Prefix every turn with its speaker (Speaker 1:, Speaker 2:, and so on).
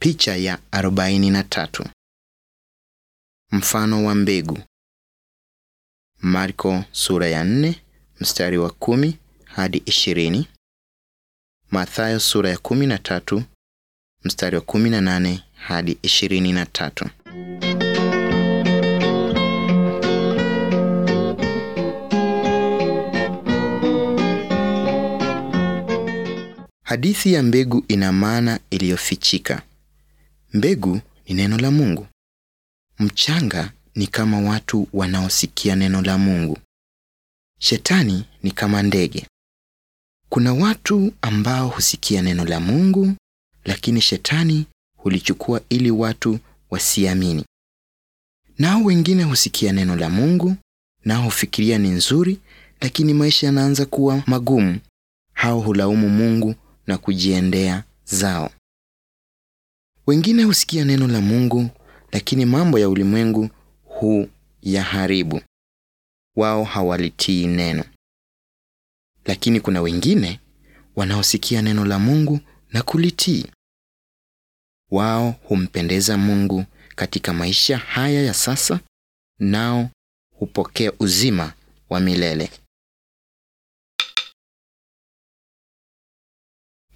Speaker 1: Picha ya 43. Mfano wa mbegu. Marko sura ya 4 mstari wa kumi hadi ishirini. Mathayo sura ya 13 mstari wa 18 hadi 23. Hadithi ya mbegu ina maana iliyofichika. Mbegu ni neno la Mungu. Mchanga ni kama watu wanaosikia neno la Mungu. Shetani ni kama ndege. Kuna watu ambao husikia neno la Mungu, lakini shetani hulichukua ili watu wasiamini. Nao wengine husikia neno la Mungu, nao hufikiria ni nzuri, lakini maisha yanaanza kuwa magumu. Hao hulaumu Mungu na kujiendea zao. Wengine husikia neno la Mungu, lakini mambo ya ulimwengu huyaharibu. Wao hawalitii neno. Lakini kuna wengine wanaosikia neno la Mungu na kulitii. Wao humpendeza Mungu katika maisha haya ya sasa, nao hupokea uzima wa milele.